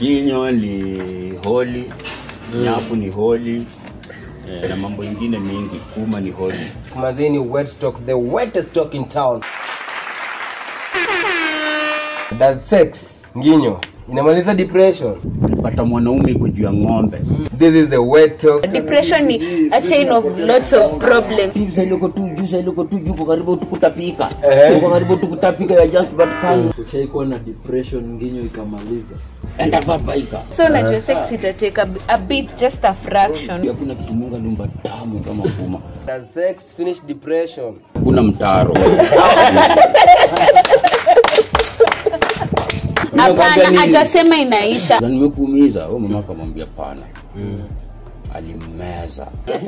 Nginyo ni holi, nyapu ni holi eh, na mambo ingine mingi. Kuma ni holi. Mazini wet stock, the wettest stock in town. That's sex. Nginyo. Inamaliza depression. Pata mwanaume iko juu ya ng'ombe. This is the wet talk. depression ni a chain of lots of problems Jusa iloko tu, jusa iloko tu, juko karibu tukutapika. Eh. Uko karibu tukutapika ya just but can. ushaikuwa na depression nginyo ikamaliza Enda babaika. so unajua sex itatake a, a bit just a fraction Hakuna kitu Mungu aliumba tamu kama kuma. Does sex finish depression? Kuna mtaro. hapana hajasema inaisha Na nimekuumiza. Wewe mama akamwambia pana. Alimeza.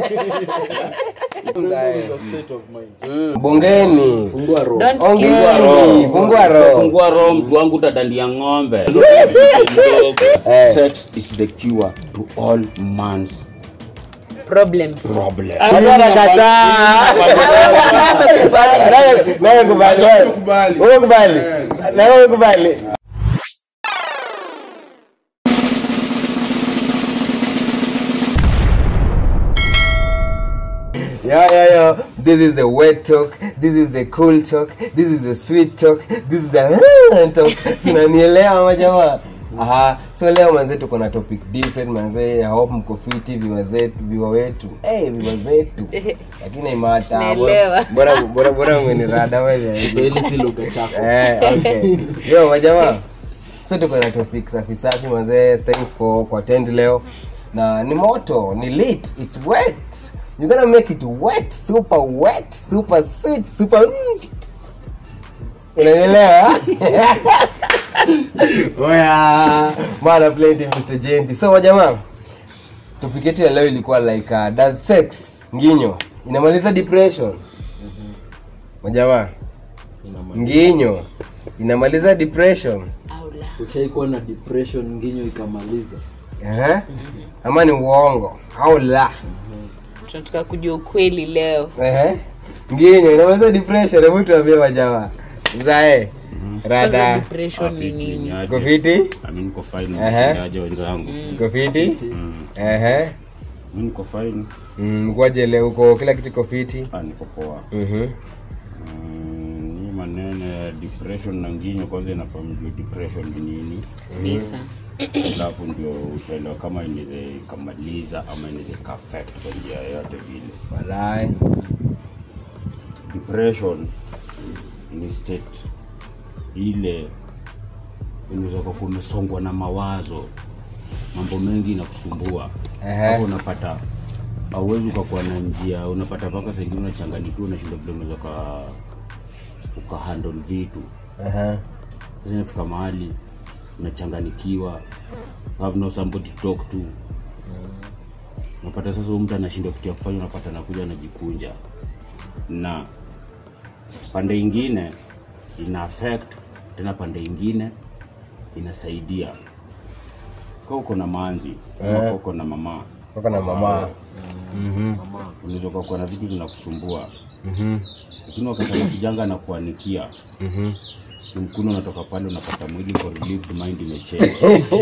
Mm, Bongeni. fungua roho don't kill Ongeni. Fungua roho. Fungua roho mtu wangu utadandia ng'ombe. Sex is the cure to all man's problems problem. Nawe kubali. Wewe kubali. Na wewe kubali. Yeah, yeah, yeah. This is the wet talk. This is the cool talk. This is the sweet talk. This is the talk. Sinanielewa majamaa. Aha, so leo manze tuko na topic different manze. I hope mko fiti viwa zetu, viwa wetu. Eh, hey, viwa zetu. Lakini imata. Tunaelewa. Bora bora bora mwenirada wewe. Kiswahili si lugha chako Eh, okay. Yo, majamaa. So tuko na topic safi safi mazee. Thanks for kuattend leo. Na ni moto, ni lit, it's wet. You're gonna make it wet, super wet, super sweet, super mm. Unanielewa? Oya, mara plenty Mr. Genti. So majamaa, topic yetu ya leo ilikuwa like uh, does sex nginyo inamaliza depression? Majamaa, nginyo inamaliza depression ushaikuwa na depression nginyo ikamaliza Ehe. ama ni uongo au la tunataka kujua ukweli leo Ehe. nginyo inamaliza depression hebu tuambie majamaa mzae Kwanza rada depression ni nini uko fiti Mimi niko fine. Ehe. Msaidiaje wenzangu? uko fiti Mm. Ehe. Mimi niko fine. Mm, kwaje leo uko kila kitu iko fiti Ah, niko poa. Mhm. Mm, Ni maneno ya depression na nginyo kwanza inafahamu depression ni nini. kabisa Alafu ndio utaelewa kama inaweza ikamaliza ama inaweza ikaffect kwa njia yoyote vile. walai depression ni state ile unaweza kuwa umesongwa na mawazo mambo mengi inakusumbua Ehe. hapo unapata auwezi ukakuwa na njia unapata mpaka saa ingine unachanganikiwa unashinda vile unaweza uka ukahandle vitu Ehe. sasa inafika mahali unachanganikiwa have no somebody to talk to unapata sasa huyu mtu anashindwa kitu ya kufanya unapata anakuja anajikunja na pande ingine ina affect tena pande ingine inasaidia ka uko na manzi ama Eh. ka uko na mama uko na mama unaweza ukakuwa na vitu vinakusumbua Mhm. lakini wakati anakujanga anakuanikia Mhm. ni mkuno unatoka pale unapata mwili for relieved mind imechange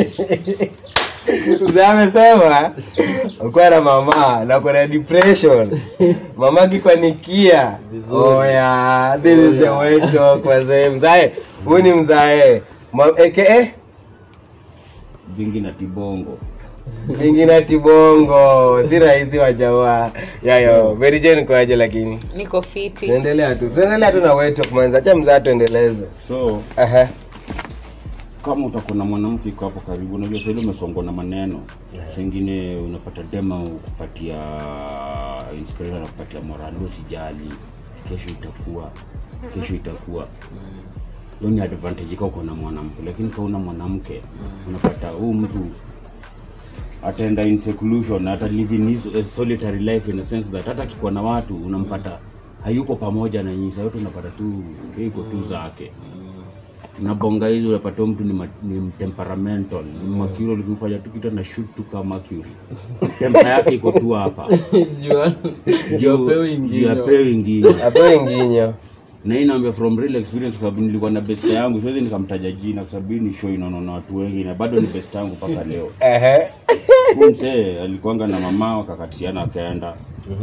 Mzee amesema ukuwa na mama na uko na depression mama kikwanikia oya this is the way to talk wazee mzae huyu ni mzae Ma- aka vingi na tibongo vingine tibongo si rahisi wa jamaa yayo berijeni kwaje lakini niko fiti tuendelea tu tuendelea tu na wetok manza cha mzaa tuendeleze so Aha. kama utakuwa na mwanamke iko hapo karibu unajua sahili umesongwa na maneno sengine unapata dema kupatia inspiration na kupatia moral usijali kesho itakuwa kesho itakuwa hiyo ni advantage ka uko na mwanamke lakini kauna mwanamke unapata huu mtu ataenda in seclusion ata live in his a solitary life in a sense that hata akikuwa na watu unampata hayuko pamoja na nyinyi saa yote unapata tu yeye iko tu zake nabonga hizi unapata huyu mtu ni, ma, ni temperamental ni mercurial ukimfanya tu kitu na shoot tu kama mercury tempa yake iko tu hapa Jua- Juu- Apewi juu ingine. apewi ingine apewe nginyo na hii naambia from real experience kwa sababu nilikuwa na best yangu siwezi nikamtaja jina kwa sababu hii ni show inaona na watu wengi na bado ni best yangu mpaka leo Ehe. huyu msee alikuanga na mama wakakatisiana akaenda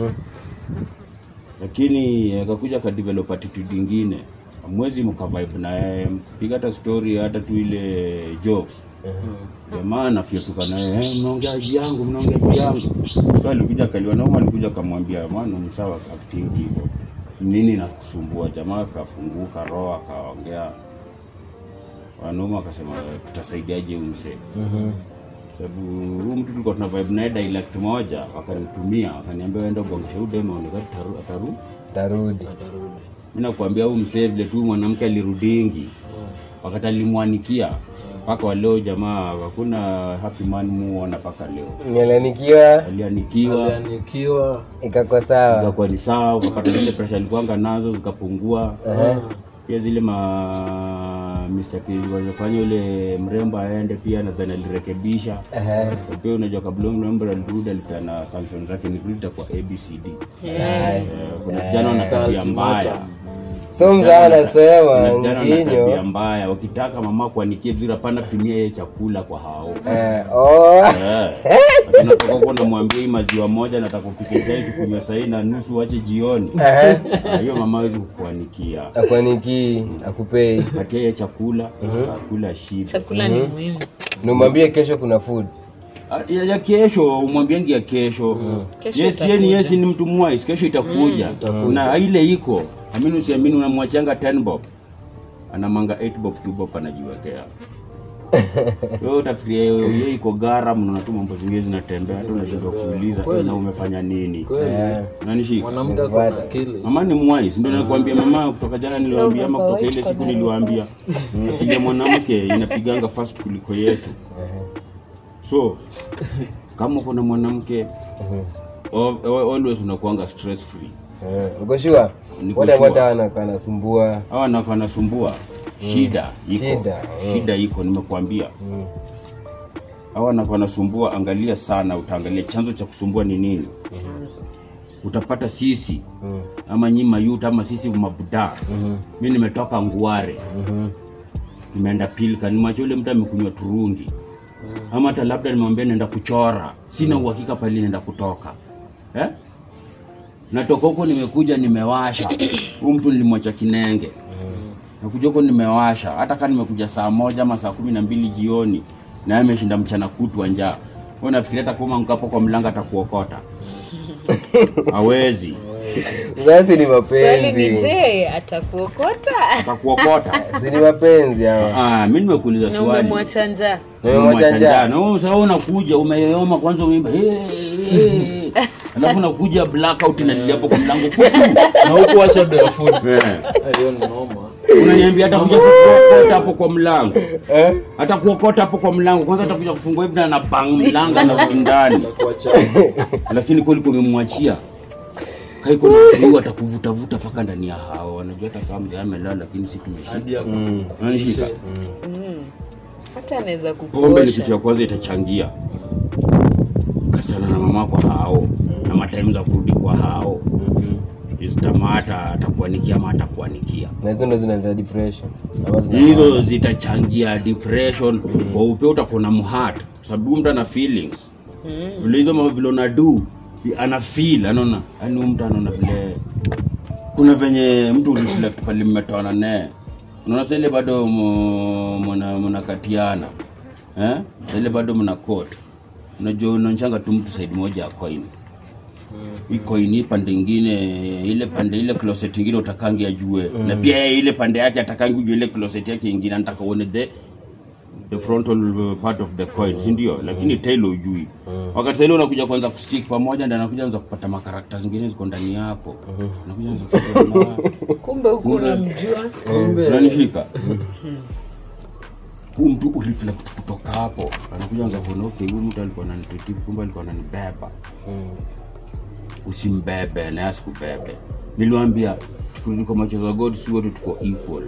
lakini akakuja akadevelop attitude ingine mwezi mkavibe na yeye mkipiga hata story hata tu ile jokes jamaa anafyatuka na yeye "Eh, mnaongea juu yangu mnaongea juu yangu Sasa alikuja akaliwa nauma alikuja akamwambia mwana msawa acting hivyo nini nakusumbua jamaa akafunguka roho akaongea wanaume akasema tutasaidiaje huyu msee sababu huyu mtu tulikuwa tuna vibe naye dialect moja wakanitumia wakaniambia waenda ugongesha huyu demo aonekana ataru, ataru. tarudi mi nakuambia huyu msee vile tu mwanamke alirudingi wakati alimwanikia mpaka waleo jamaa hakuna happy man muona mpaka leo nialanikiwa alianikiwa alianikiwa ikakwa sawa ikakuwa ni sawa ukapata zile presha alikuanga nazo zikapungua pia zile ma mistake walizofanya yule mrembo aende pia nadhani alirekebisha Ehe. Na pia unajua kabla mrembo alirudi alipeana sanction zake ni kurudi kwa abcd Eh, kuna vijana wana tabia mbaya so mzaa Kuna anasema vijana wana tabia nginyo mbaya wakitaka mama kuanikia vizuri hapana pimia yeye chakula kwa hao eh, oh. tunatoka huko namwambia hii maziwa moja nataka upike chai tukunywa sahii na nusu wache jioni Ehe. Ah, hiyo mama hawezi kukuanikia akwaniki akupei patia yeye chakula akula shiba chakula ni muhimu numwambie kesho kuna food Ah, ya, ya kesho umwambiangi ya kesho Kesho yes, yeye ni yes ni mtu mwais kesho itakuja na ile iko amini usiamini unamwachianga 10 bob anamanga 8 bob 2 bob anajiwekea wewe utafikiria yeye iko gara mnaona tu mambo zingine zinatembea hata unashindwa kuuliza "Eh, na umefanya nini kweli unanishika mwanamke ako na akili mama ni mwais ndio nakwambia mama kutoka jana niliwaambia ama kutoka ile siku niliwaambia akili ya mwanamke inapiganga fast kuliko yetu so kama kuna mwanamke al- al- always unakuanga stress free Eh, uko shua Niko wote sure. wote wanakanasumbua hawa nako anasumbua shida iko Shida, shida iko nimekuambia hawa nako anasumbua angalia sana utaangalia chanzo cha kusumbua ni nini utapata sisi ama nyi mayuta ama sisi mabuda mi nimetoka nguare nimeenda pilka nimacha ule mtu amekunywa turungi ama hata labda nimwambia naenda kuchora sina uhakika pale naenda kutoka eh? natoka huko nimekuja nimewasha huu mtu nilimwacha kinenge nakuja huko nimewasha hata kaa nimekuja saa moja ama saa kumi na mbili jioni naye ameshinda mchana kutwa njaa Wewe unafikiria hata kama mkapo kwa mlango atakuokota hawezi basi ni swali ni mapenzi je atakuokota atakuokota si ni mapenzi hawa ah, mi nimekuuliza na swali umemwacha njaa Umemwacha njaa. sasa unakuja umeyoyoma kwanza umeimba "Hey, hey." alafu unakuja blackout inalilia hapo kwa mlango kutu na huku wacha barefoot Eh. hiyo ni noma unaniambia atakuja kukuokota hapo kwa mlango hata kuokota hapo kwa mlango kwanza atakuja kufungua hivi na na bang mlango na ndani kuacha lakini kweli kumemwachia kaiko nauu atakuvutavuta mpaka ndani ya hao wanajua hata kama mzee amelala lakini si tumeshika hadi ya unanishika hata anaweza pombe ni kukosha kitu ya kwanza itachangia kasana na mama kwa hao na mataimu za kurudi kwa hao zitamata atakuanikia ama atakuanikia na hizo ndo zinaleta depression ama zina- hizo zitachangia depression kwa upeo utakuwa na mhat kwa sababu mtu ana feelings vile hizo mambo vile unadu ana feel anaona yani huyu mtu anaona vile kuna venye mtu reflect pale mmetoana naye unaona sasa ile bado mu- mna mnakatiana eh Sasa ile bado mna court unajua unaonchanga tu mtu side moja ya coin hii coin hii pande ingine ile pande ile closet ingine utakangi ajue na pia yeye ile pande yake atakangi ujue ile closet yake ingine anataka uone the the frontal part of the coin si ndio lakini tail ujui wakati sasa ile unakuja kwanza kustick pamoja ndio anakuja anza kupata makarakta zingine ziko ndani yako unakuja anza kupata kumbe huku unamjua kumbe unanishika huu mtu ureflect kutoka hapo anakuja anza kuona okay huyu mtu alikuwa ananitreat kumbe alikuwa ananibeba usimbebe na asikubebe niliwambia tuko macho za god si wote tuko equal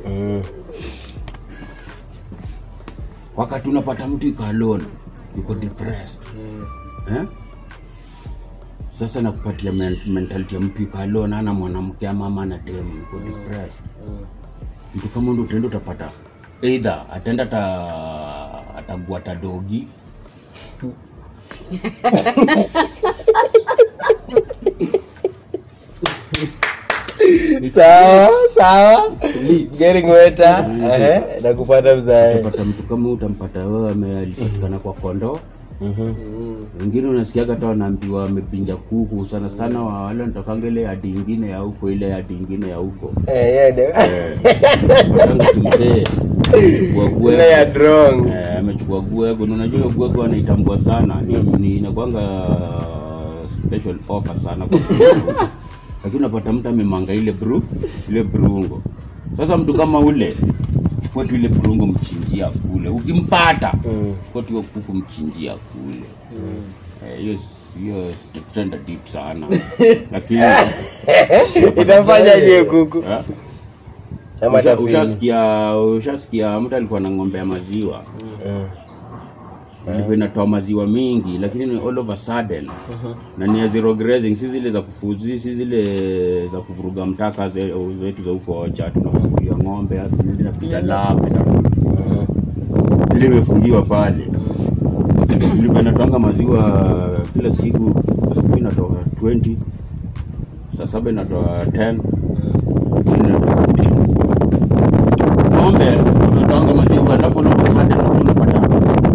wakati unapata mtu iko alone yuko depressed eh? sasa nakupatia men- mentality ya mtu ikalona ana mwanamke ama ama ana demu uko depressed mtu kama ndo utaenda utapata either ataenda ata ataguata dogi sawa sawa It's getting wetter Ehe, nakupata mzae utapata mtu kama huyu utampata wewe amelipatikana kwa kondoo wengine unasikiaga hata wanaambiwa wamepinja kuku sana sana wa wale wanatokanga ile yadi ingine ya huko ile yadi ingine ya huko Eh, yeah, de- Watanga kimzee amechukua ile ya gwego. drong Eh, amechukua gwego na unajua hiyo gwego anaitambua sana ni, ni inakwanga special offer sana kwa mtu. lakini unapata mtu amemanga ile bru ile brungo sasa mtu kama ule chukua tu ile brungo mchinjia kule ukimpata chukua tu hiyo kuku mchinjia kule Eh, hiyo hiyo tutaenda deep sana lakini itafanyaje kuku eh, ama Usha- tafini ushasikia ushasikia mtu alikuwa na ng'ombe ya maziwa ilikuwa inatoa maziwa mingi lakini ni all of a sudden na ni ya zero grazing si zile za kufuzi si zile za kuvuruga mtaka ze- zetu za huko ocha tunafungulia ng'ombe hapo ndio inapiga lape na ile imefungiwa pale ilikuwa inatoanga maziwa kila siku asubuhi inatoa 20 saa saba inatoa 10 jioni inatoa 15 ng'ombe unatoanga maziwa alafu unapofada unapata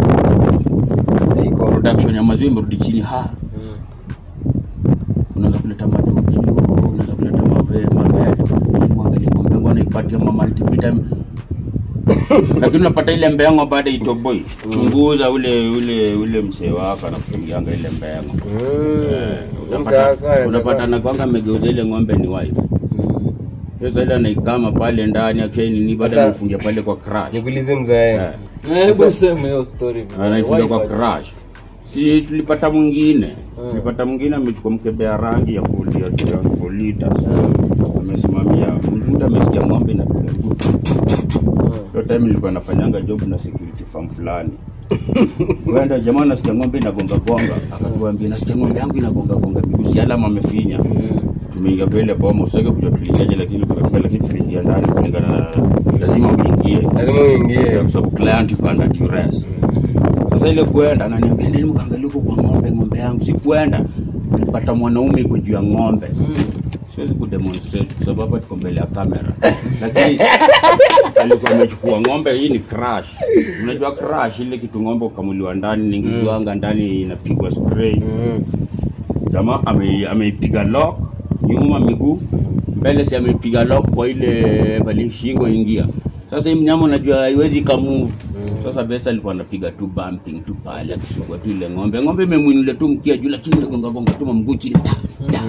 iko production ya maziwa imerudi chini ha unaweza kuleta madokio unaweza kuleta mave mavele mwangalia ng'ombe yangu anaipatia ma multivitamin lakini unapata ile mbengo baada itoboi chunguza ule ule ule msee wako anakuchungianga ile mbengo Utapata- utapata nakwanga amegeuza ile ng'ombe ni wife sasa ile anaikama pale ndani akishainini baada Sasa- ya kufungia pale kwa crash nikuulize mzae Eh. Eh, hebu sema hiyo story vile. anaifunga kwa Wifi. crash si tulipata mwingine tulipata mwingine amechukua mkebe ya rangi ya full ya ya full liters amesimamia mtu amesikia ng'ombe inapiga mguu. hiyo time nilikuwa nafanyanga job na security farm fulani wenda jamaa nasikia ng'ombe inagonga gonga akatuambia nasikia ng'ombe yangu inagonga gonga miguu si alama amefinya tumeingia mbele boma usitake kujua tuliingiaje lakini tumefika lakini tuliingia ndani kulingana na lazima uingie lazima uingie kwa sababu client yuko under duress. Sasa ile kwenda ananiambia ndeni mkaangalia huko kwa ng'ombe, ng'ombe yangu. Si kwenda, tulipata mwanaume iko juu ya ng'ombe. Siwezi kudemonstrate kwa sababu hapa tuko mbele ya kamera, lakini alikuwa amechukua ng'ombe. Hii ni crash, unajua crash, ile kitu ng'ombe ukamuliwa ndani, niingiziwanga ndani, inapigwa spray. Jamaa ame- ameipiga lock nyuma miguu mbele, si ameipiga lock kwa ile pale shingo ingia. Sasa hii mnyama unajua haiwezi kamove. Sasa best alikuwa anapiga tu bumping tu pale akisugua tu ile ng'ombe. Ng'ombe imemwinulia tu mkia juu, lakini inagonga gonga tu mguu chini. Ta, ta.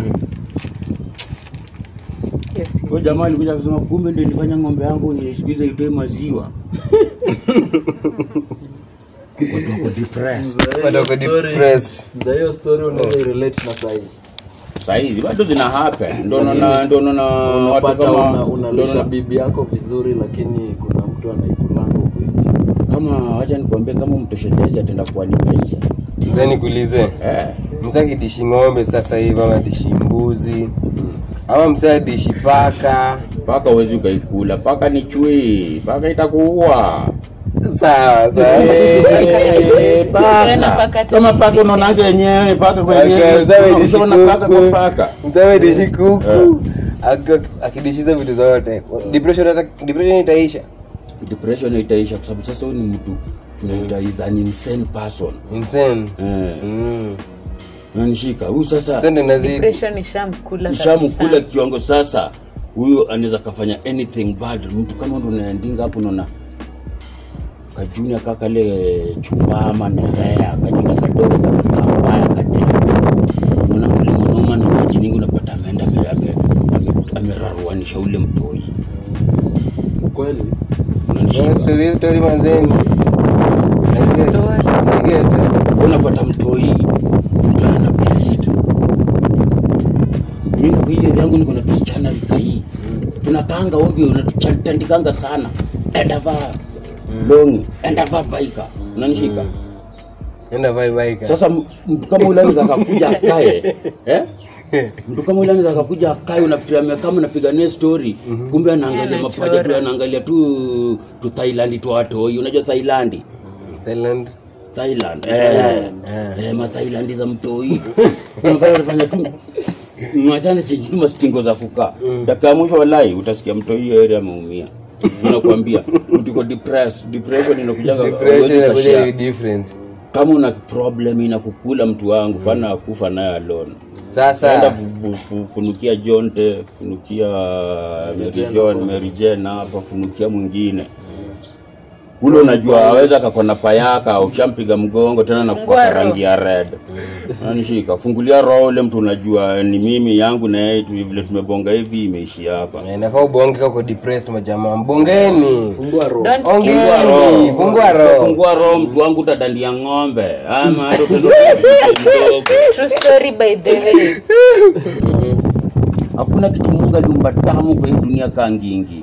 Yes. Kwa jamaa alikuja akasema kumbe ndio ilifanya ng'ombe yangu nilisikiza itoe maziwa. Watu wako depressed. Watu wako depressed. Za hiyo story unaweza relate na sahi Saizi bado zina happen. Ndio naona ndio naona watu unapata una, kama unalisha ndio naona- bibi yako vizuri lakini kuna mtu anaikulanga huko nje kama wacha nikwambie kama mtoshelezi ataenda kuwalipisha mzee nikuulize eh. mzee akidishi ng'ombe sasa hivi ama dishi mbuzi ama mzee adishi paka paka uwezi ukaikula paka ni chui paka itakuua sawa sawa Eh, Ukiona paka. paka kama paka atakulisha. unaonaga yenyewe paka Okay, kwenyewe mzee adishi unaona paka kwa kuku paka mzee adishi kuku Aki- akidishiza vitu zote depression hata- depression itaisha depression itaisha kwa sababu sasa huyu ni mtu tunaita is an insane person insane eh mm. nanishika huyu sasa sende nazidi Depression ishamkula ishamkula kabisa. kiwango sasa huyu anaweza kafanya anything bad mtu kama ndo unaendinga hapo unaona kajunia kakale chumbama nerea kajina kadogo kakambaya kade unaona ule mwanaume na maji nyingi unapata ameenda ame- ame- ame- ameraruanisha ule mtoi kweli unanishika story story manzeni Story. unapata mtoi mtu ana bleed mimi kwa hiyo yangu niko na tusichana rika hii tunapanga ovyo unatutandikanga sana enda vaa longi enda vaa baika unanishika enda vai baika sasa m- mtu kama ule anaweza akakuja akae eh? mtu kama ule anaweza akakuja akae unafikiria amekaa mnapiga naye story kumbe anaangalia mapaja tu anaangalia tu tu Thailand tu watoi unajua Thailand Thailand Thailand eh eh ma Thailand za mtoi unafanya unafanya tu mwachane chenji tu mastingo za kukaa dakika ya mwisho wallahi utasikia mtoi hiyo area ameumia unakuambia mtu iko depressed depression inakujanga depression huwezi inakuja ukashare. ni different kama una problem inakukula mtu wangu pana akufa naye alone enda sasa fu- fu- fu- funukia jonte funukia Mary John Mary Jane hapa funukia mwingine ule unajua aweza akakona payaka ukishampiga mgongo tena na kupaka Fungua rangi ya red nanishika fungulia roho ule mtu unajua ni mimi yangu na yeye tu vile tumebonga hivi imeishi hapa Eh, inafaa ubonge kako depressed majamaa mbongeni fungua roho Don't Ongea. kill Fungua me. roho. Fungua roho. fungua roho mtu wangu utadandia ng'ombe ama hata utaenda mdogo True story by the way. hakuna kitu mungu aliumba tamu kwa hii dunia kaa ngingi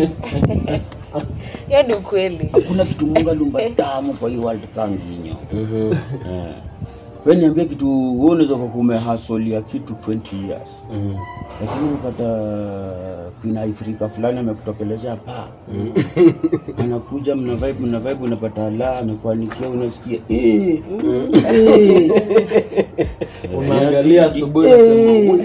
Hiyo ni ukweli. hakuna kitu mungu aliumba tamu kwa hii world kaa nginyo Eh. we niambia kitu wewe unaweza kwa kumehasolia kitu 20 years lakini unapata kuna ifrika fulani amekutokelezea pa anakuja mna vibe mna vibe unapata la amekuanikia unasikia eh, eh. unaangalia asubuhi unasema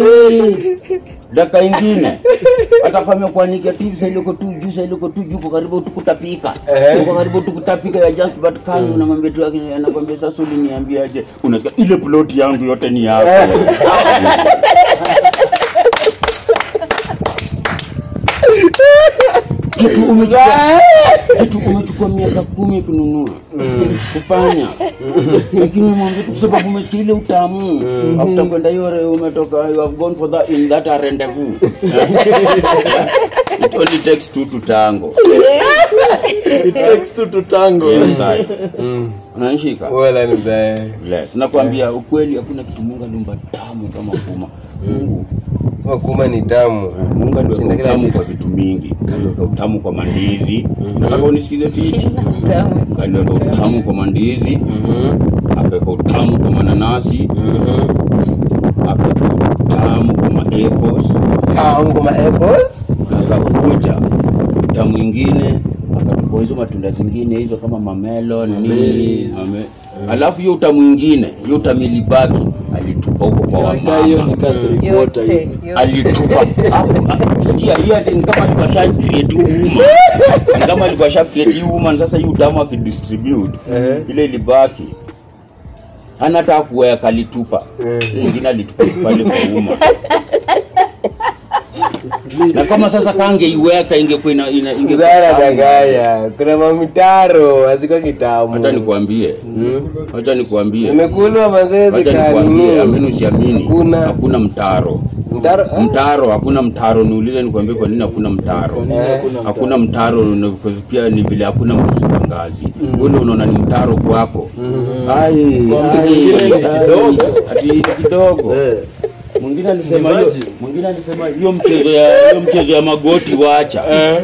daka ingine hata kama kuanikia tu sailoko tu juu sailoko tu juu kwa karibu tukutapika kwa karibu tukutapika ya just but can unamwambia tu anakwambia sasa uliniambiaje unasikia ile plot yangu yote ni yako kitu umechukua kitu umechukua miaka kumi kununua kufanya lakini umwambia tu kwa sababu umesikia ile utamu after kwenda hiyo re- umetoka you have gone for that in that rendezvous it only takes two to tango it takes two to tango yes I unanishika wala ni mzae yes nakwambia ukweli hakuna kitu Mungu aliumba tamu kama kuma Mungu sema kuma ni tamu Mungu aliweka Shinda kila utamu kitu. kwa vitu mingi aliweka utamu kwa mandizi nataka unisikize fiti Tamu. aliweka utamu kwa mandizi akaweka utamu kwa mananasi akaweka utamu kwa maapples tamu kuma apples akakuja utamu ingine akatupa hizo matunda zingine hizo kama mamelon nini mame... alafu hiyo utamu ingine hiyo utamu ilibaki alitupa huko kwa Hata hiyo ni wamama Catholic water Yote. hiyo. yote. alitupa hapo ah, sikia hiyo ati ni kama alikuwa sha create uma ni kama alikuwa sha create uma sasa hii utamu akidistribute ile ilibaki hana hata kuweka alitupa Hiyo ingine alitupa pale kwa uma na kama sasa kangeiweka ingekuwa ina, ina, ingekuwa zara tamu. dagaya kuna mamitaro haziko kitamu Wacha nikwambie, wacha nikwambie, imekulwa mazee wacha nikwambie, amini zikanini usiamini, Hakuna. hakuna mtaro mtaro ah, mtaro hakuna mtaro niulize nikwambie kwa nini hakuna mtaro Hakuna hakuna mtaro ni- kwa- pia ni vile hakuna mkusuka ngazi ule unaona ni mtaro kwako Ai, Kwa ai, mwingine ni ai, kidogo. ati ni kidogo Eh. mwingine alisema hiyo Imagine. mwingine alisema hiyo mchezo ya hiyo mchezo ya magoti wacha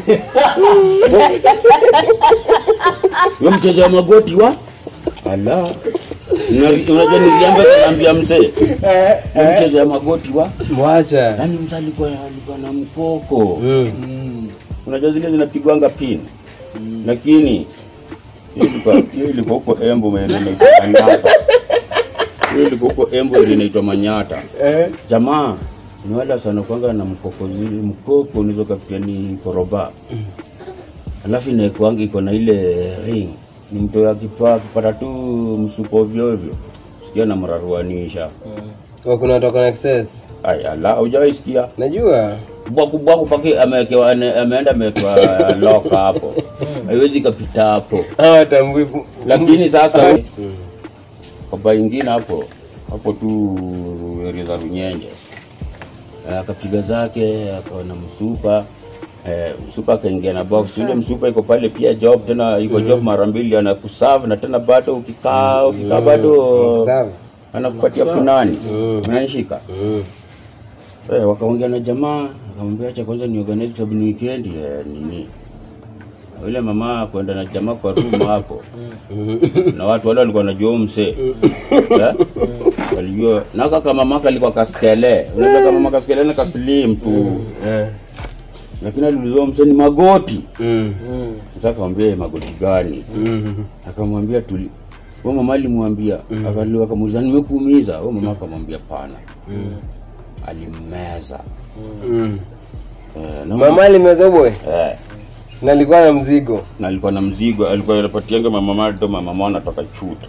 hiyo mchezo ya magoti wa ala Una- unajua niliamba kanaambia mzee hiyo mchezo ya magoti wa mwacha yaani mzee alikuwa alikuwa na mkoko Mm. unajua zile zinapigwanga pin lakini hiyo ilikuwa- hiyo ilikuwa huko embo maeneo inaitwa manyata hiyo ilikuwa huko embo ndio inaitwa manyata Eh, jamaa ni wale sana kwanga na mkoko zile mkoko unaweza ukafikia ni koroba alafu inaekwanga iko na ile ring ni mtu akipa akipata tu msuko ovyo ovyo sikia na mraruanisha kwa kuna watu wako na access aya la hujawahi sikia najua bwaku bwaku pake amewekewa ane- ameenda amewekewa loka hapo haiwezi kapita hapo hawa tambui lakini sasa baba ingine hapo hapo tu area za runyenje Eh, akapiga zake akaona msupa eh, msupa akaingia na box ile msupa iko pale pia job tena iko job mara mbili anakuserve na tena bado ukikaa ukikaa bado sawa anakupatia punani unanishika Mm. Eh, wakaongea na jamaa akamwambia acha kwanza ni organize kwa sababu ni weekend eh, nini yule mama kwenda na jamaa kwa room hapo na watu wale walikuwa wanajua huyu msee Eh? walijua na kaka mama kalikuwa kaskele unajua kama mama kaskele ni kaslim tu Eh. lakini aliulizwa msee ni magoti Mm. sasa akamwambia "Eh, magoti gani akamwambia tuli huyo mama alimwambia akali- akamuuliza nimekuumiza huyo mama akamwambia pana alimmeza Mm. Eh, na mama alimeza boy eh, na alikuwa na mzigo na alikuwa na mzigo alikuwa anapatianga mama mado mama anatoka chuta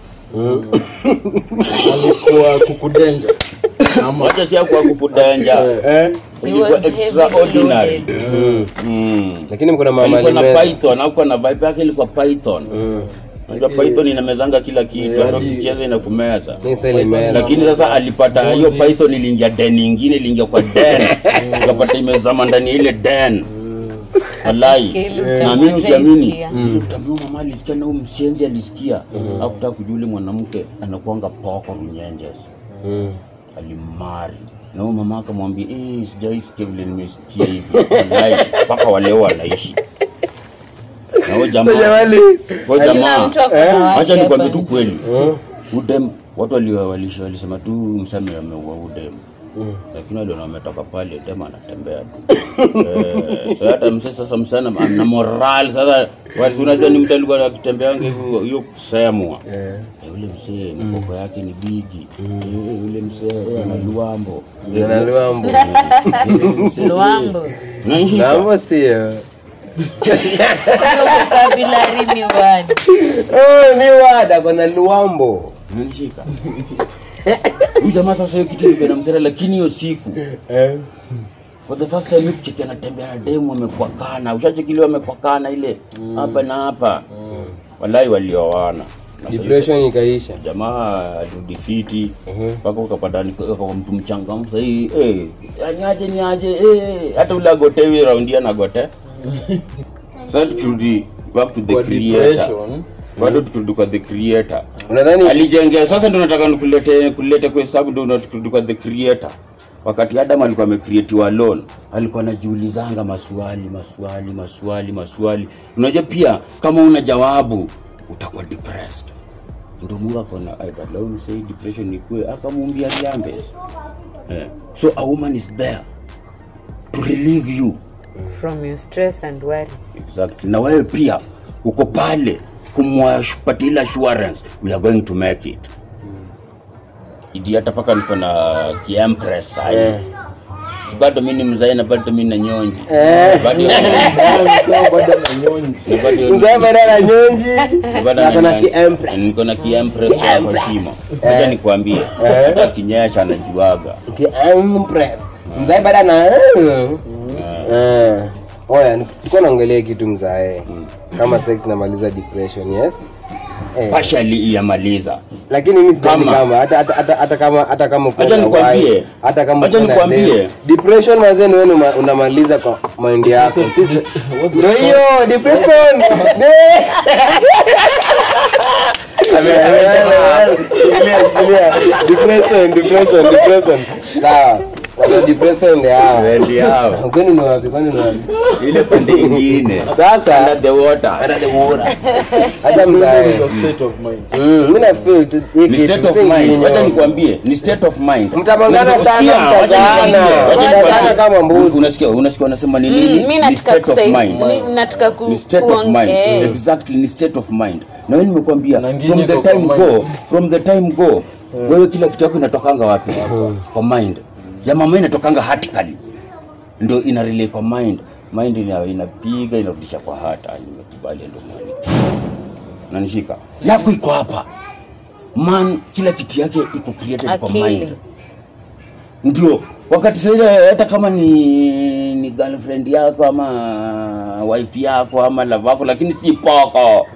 alikuwa kukudenja ama wacha si akuwa kupudenja eh? He ilikuwa was heavily extraordinary loaded. Mm. lakini mko na mama alikuwa na alimeza python akuwa na vibe yake ilikuwa python unajua python inamezanga kila kitu hata hadi- ukicheza inakumeza Ni sasa ilimeza lakini sasa alipata hiyo python iliingia den ingine iliingia kwa den ukapata imezama ndani ya ile den walai Kile na mimi usiamini utaisikia. utaambia mama alisikia na huyu mshenzi alisikia hakutaka kujua yule mwanamke anakuanga poko runyenjes Mm. alimari na huyo mama akamwambia eh, sijaisikia vile nimesikia hivi Walai, mpaka waleo wanaishi na huyo jamaa Jamani. huyo Kila jamaa mtu ako na wake acha nikwambie hapa tu nje. kweli udem watu wali- walisha- walisema tu msame ameua udem lakini waliona wametoka pale dem anatembea tu Eh, so hata mse sasa msana ana moral sasa wali- unajua ni mtu alikuwa akitembeanga hivyo hiyo kusemwa Eh. Eh, yule msee mkoko yake ni bigi Eh, yule msee eh, ana luambo Ana luambo. Luambo. Unanishika? Luambo sio Hiyo vocabulary ni word. Oh, ni wada kona luambo Unanishika? huyu jamaa sasa hiyo kitu ilikuwa inamkera lakini hiyo siku eh. for the first time mikucheki anatembea na demu amekwakana ushachekiliwa amekwakana ile hapa na hapa walai walioana Na sasa depression ikaisha jamaa alirudi fiti mpaka ukapata ni- kwa mtu mchangamfu sahii eh, niaje niaje eh, hata ule agotewi raundi anagote sasa tukirudi back to the kwa creator depression bado tukirudi kwa the creator unadhani alijengea sasa ndo nataka nikulete kulete kwa hesabu ndo natukirudi kwa the creator wakati adam alikuwa amecreatiwa alone alikuwa anajiulizanga maswali maswali maswali maswali unajua pia kama una jawabu utakuwa depressed ndo mungu akona "Ai, badala huyu msee depression ikue akamuumbia riambes eh. so a woman is there to relieve you From your stress and worries. exactly na wewe pia uko pale kumwapatia ile assurance we are going to make it idi hata paka niko na kiempress sahi Eh. si bado mi ni mzae na bado mi na nyonji bado sawa bado na nyonyi na bado- mzee bada na nyonji na bado na kuna na- kiempress. niko na kiempress kwa shimo acha nikwambie hata kinyesha anajuaga kiempress mzee bada na Eh. oya tuko naongelea kitu mzae kama sex namaliza depression yes Eh, partially iyamaliza lakini mi sidhani Kama. kama hata hata hata hata kama hata kama uko Acha na nikwambie. wife, hata kama Acha uko na nikwambie. dem. depression mazee ni wewe una- unamaliza kwa mind yako sisi ndio hiyo depression Ne- Ame- ame- shikilia, shikilia. depression depression depression sawa Watu depression ndio hao Wendi hao kwani ni wapi kwani ni wapi ile pande ingine sasa under the water hata mzae Your state of mind Mm, mimi na feel tu hii ni kitu state of si mind nginyo. wacha nikwambie ni state of mind Mtamangana Unajua- sana, sikia, wacha mtazaana. nikwambie, wacha Mtazaana nikwambie. kama mbuzi. unasikia unasikia wanasema ni Mm, nini mi ni nataka state of kusai- mind mi- nataka ku- ni state of kuong- mind eh. exactly ni state of mind na wewe nimekwambia Na ngine from the iko time kwa go mind. from the time go wewe kila kitu yako inatokanga wapi kwa mind ya mama inatokanga hatikali ndio ina relay kwa mind mind ina, inapiga inarudisha kwa hata nimekubali ndio mwani nanishika yako iko hapa man kila kitu yake iko created kwa Akili. mind ndio wakati saile hata kama ni ni girlfriend yako ama wife yako ama love yako lakini si poko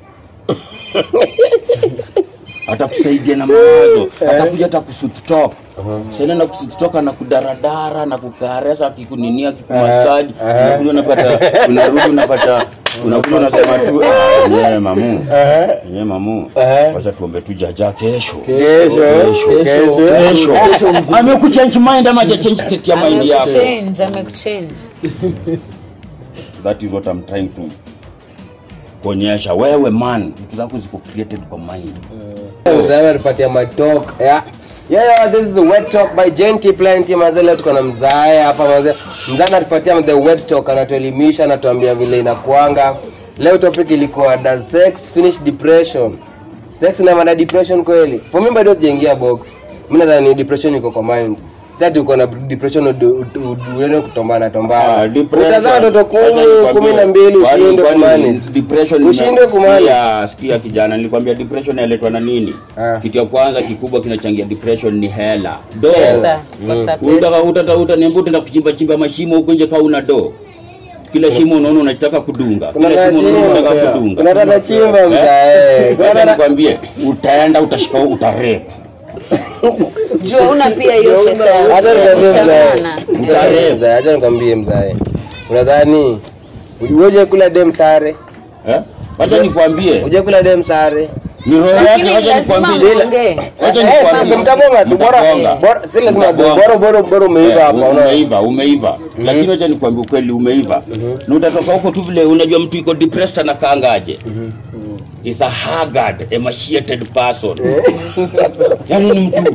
atakusaidia na mawazo atakuja hata kusuttok sasa na kusuttok na kudaradara na kukaresa akikuninia akikumasaji unakuja unapata unarudi unapata unakuja unasema tu "Ah, yenyewe mamu yenyewe mamu wacha tuombe tu jaja kesho Kesho, kesho. kesho amekuchange mind ama hajachange state ya mind yako Amekuchange, amekuchange. that is what i'm trying to kuonyesha wewe man vitu zako ziko created kwa mind mzae alipatia matok yeah. Yeah, yeah, this is wet talk by Genty Plenty mazee leo tuko na mzae hapa mazee mzae anatupatia the wet talk anatuelimisha anatuambia vile inakuanga leo topic ilikuwa does sex finish depression sex na mada depression kweli for me bado sijaingia box mimi nadhani depression iko kwa mind sasa ati uko na depression udu- udu- udu- uende kutombana Ah, tombana depression. utazaa watoto Acha kumi nikwambie, kumi na mbili kwani- ushinde kwani kumanage depression ushinde kumanage Sikia- sikia kijana nilikwambia depression yaletwa na nini Ah. kitu ya kwanza kikubwa kinachangia depression ni hela do pesa kosa pesa Utaka utata utaniambia utaenda kuchimba chimba mashimo huko nje kama una do kila shimo unaona unataka kudunga Kuna kila shimo unaona tata unataka chimba. kudunga Kuna tata chimba mzae. Kuna Acha tata- nikwambie utaenda utashika utarep jua una pia hiyo pesa ya Acha nikwambie mzae. kushamana. Mzae, mzae, acha nikwambie mzae. Unadhani uje kula dem sare? eh acha nikwambie Uje kula dem sare? ni roho Lakini yake acha lazima nikwambie muongee. Acha Eh, nikwambie. sasa mtabonga tu bora Mtabonga. bora si lazima Mtabonga. bora bora bora umeiva Eh, hapa unaona. umeiva umeiva lakini acha nikwambie ukweli umeiva na utatoka huko tu vile unajua mtu iko depressed anakaangaje is a haggard emaciated person yani ni mtu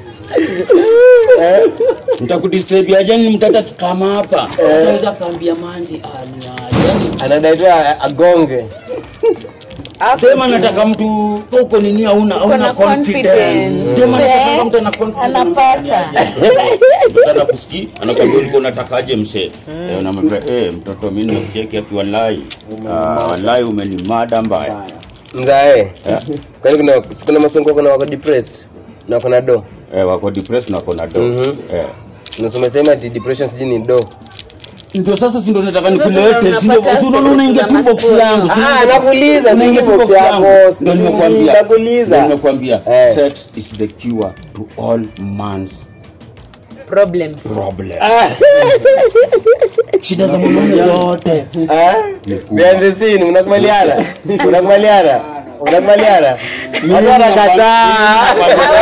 ntakudisturb aje ni mtata kama hapa ataweza kaambia manzi ah, ni aje. yani Anadai tu a- agonge. sema nataka mtu huko nini hauna hauna na confidence confidence. sema nataka Eh, mtu ana confidence anapata Mtata kusikia anakwambia ulikuwa unatakaje msee eh, unamwambia eh, mtoto mimi nimekucheki aki wallahi ah, wallahi umenimada mbaya Mzae. Kwani kuna kuna masongo kuna wako depressed na kuna do. eh, wako depressed na wako na do Mhm. eh. Unasema sema ati depression sijui ni do. ndio sasa si ndio nataka Sasa nikulete ndio si ndio unapata si unaona unaingia tu status box za yangu si Ah, unaingia- nakuuliza unaingia si tu box box yako. yangu ndio nimekwambia Nakuuliza. Ndio nimekwambia Eh. sex is the cure to all man's problems problem shida za mwanaume zote Ah? Behind the scene unakubaliana? Unakubaliana? Unakubaliana? Watu wanakataa.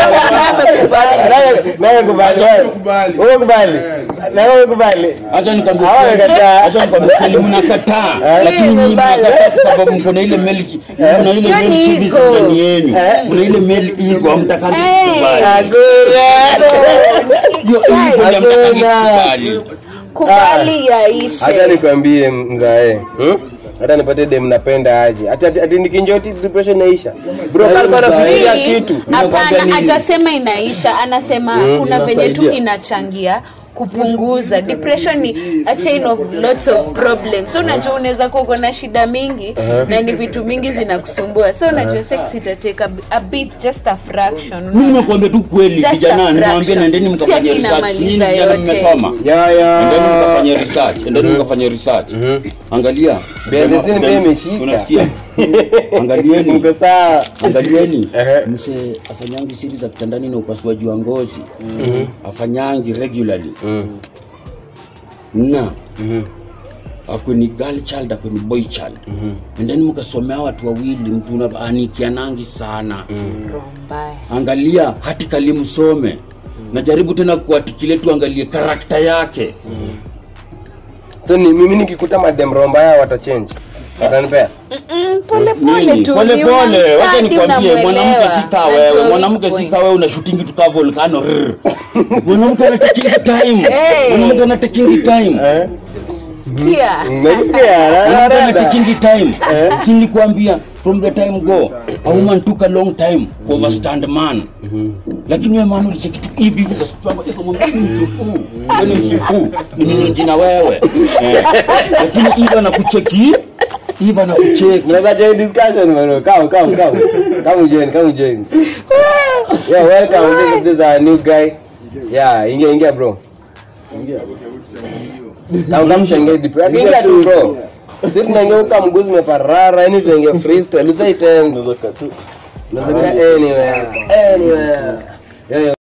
Nawe kubali. Wewe kubali. Na wewe kubali. acha nikwambie Hawa kweli. wamekataa. acha nikwambie kweli mnakataa lakini nyinyi mnakataa kwa sababu mko na ile meli mna ile Hiyo meli ni chivi ego. ndani yenu mna ile meli ego hamtakangi Hey. kukubali Hakuna. hiyo ego ndio hamtakangi Hakuna. kukubali kubali Hata yaishe nikwambie mzae. Hmm? Hata nipate dem napenda aje. Acha ati- ati nikinjoti depression inaisha. Bro, kalikuwa anafikiria Hii, kitu. hapana hajasema inaisha anasema kuna venye tu inachangia kupunguza depression ni a chain of lots of problems so unajua unaweza kuwa uko na shida mingi na ni vitu mingi zinakusumbua so unajua sex itateka a, a bit just a fraction mimi nimekuambia tu kweli Just a kijana nimewaambia fraction. nendeni mkafanye Si ati research nyinyi inamaliza vijana yote. mmesoma Ya ya. endeni mkafanye research endeni mkafanye research angalia Behind the scene Dem- pia imeshika. unasikia angalieni Mko sawa. angalieni Ehe. mse afanyangi siri za kitandani na upasuaji wa ngozi afanyangi regularly na akwe ni girl child akwe ni boy child and then mkasomea watu wawili mtu una- anikianangi sana Roho mbaya. angalia hati kalimsome najaribu tena kuatikile tuangalie karakta yake So ni mimi nikikuta madem romba yao watachange. Watanipea. Mm, pole pole Nini? tu pole ni pole wacha unamstadi, nikwambie unamuelewa. mwanamke sika wewe Najua mwanamke weak sika point. wewe una shooting tu ka volcano rrr. mwanamke ana taking time Hey. mwanamke ana taking time Sikia. Unasikia? mwanamke ana Rada. taking time si nilikwambia from the time go a woman took a long time to overstand man lakini wewe man ulicheki tu hivi hivi ukasitwanga iko mwambie ni msupu ni msupu ni nini jina wewe Eh. lakini hivi anakucheki hivi anakucheki Unaweza join discussion bro. Come come come. Come join, come join. Yeah, welcome. This, this is our new guy. Yeah, ingia ingia bro. Kama kama shangia deep. Ingia tu bro. Sisi tunangeuka mguu zimeparara, yani tunaingia freestyle. Usai tense. Unaweza anywhere. Anywhere. Yeah, yeah.